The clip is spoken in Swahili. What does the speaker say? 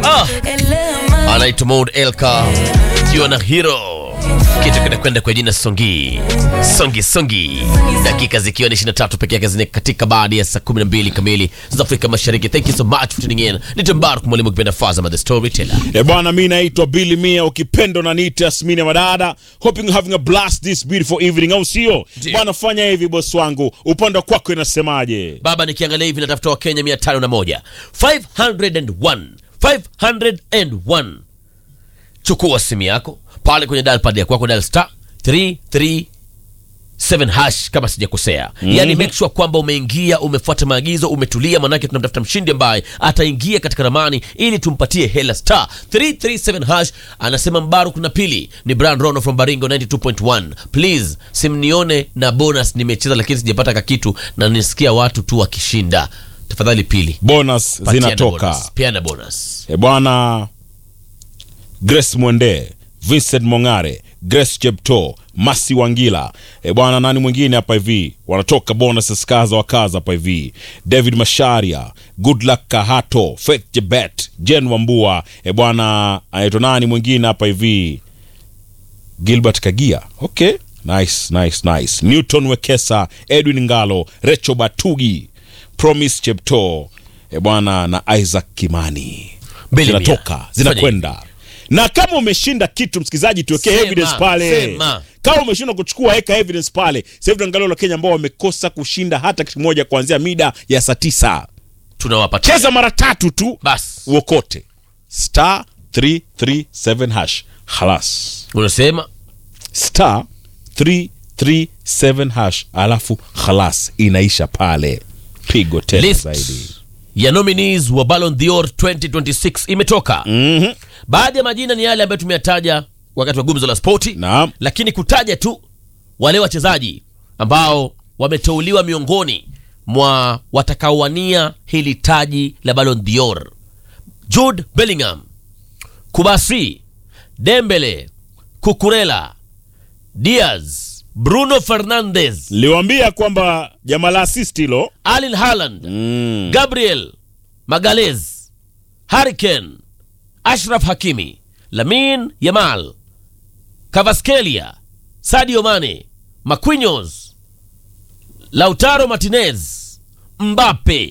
Ah, anaitwa Maud Elka kiwa na hero kitu kinakwenda kwa jina Songi Songi Songi, dakika zikiwa ni 23 peke yake zine katika baada ya saa 12 kamili za Afrika Mashariki. Thank you so much for tuning in. Ni Mbaruk mwalimu kipenda Fazama the storyteller. E bwana, mi naitwa Billy Mia, ukipendo na niite Asmini ya Madada. Hoping you're having a blast this beautiful evening, au sio Ndio. bwana? Fanya hivi boss wangu, upande kwako inasemaje? Baba, nikiangalia hivi natafuta Wakenya 501 501 501. Chukua simu yako pale kwenye dial pad ya kwako, dial star 337 hash kama sijakosea. Yani make sure kwamba umeingia, umefuata maagizo, umetulia, manake tunamtafuta mshindi ambaye ataingia katika ramani ili tumpatie hela. Star 337 hash. Anasema Mbaruk na pili ni Brian Rono from Baringo 92.1. Please simnione na bonus, nimecheza lakini sijapata kakitu na nisikia watu tu wakishinda. Tafadhali pili Bonus patiana zinatoka bonus, piana bonus. e bwana. Grace Mwende, Vincent Mongare, Grace Chepto, Masi Wangila e bwana, nani mwingine hapa hivi wanatoka bonuses kaza wa kaza hapa hivi, David Masharia, Good Luck Kahato, Faith Jebet, Jen Wambua e bwana, anaitwa nani mwingine hapa hivi Gilbert Kagia. Okay, nice, nice, nice. Newton Wekesa, Edwin Ngalo, Recho Batugi, Promise Chepto e bwana na Isaac Kimani Mbili mia. zinatoka zinakwenda. Na kama umeshinda kitu msikilizaji, tuwekee Sema, evidence pale. sema. Kama umeshindwa kuchukua, weka evidence pale. Sasa hivi tunaangalia Wakenya ambao wamekosa kushinda hata kitu kimoja kuanzia mida ya saa tisa. Tunawapatia Cheza mara tatu tu basi, uokote star 337 hash halas unasema star 337 hash alafu khalas inaisha pale pigo tena List. zaidi ya nominees wa Ballon d'Or 2026 imetoka. Mhm. Baadhi ya majina ni yale ambayo tumeyataja wakati wa gumzo la spoti, Naam. lakini kutaja tu wale wachezaji ambao wameteuliwa miongoni mwa watakaowania hili taji la Ballon d'Or: Jude Bellingham, Kubasi, Dembele, Kukurela, Diaz, Bruno Fernandes, liwambia kwamba jamaa la assist hilo Erling Haaland, mm. Gabriel Magalez, Harry Kane, Ashraf Hakimi, Lamin Yamal, Kvaratskhelia, Sadio Mane, Marquinhos, Lautaro Martinez, Mbappe,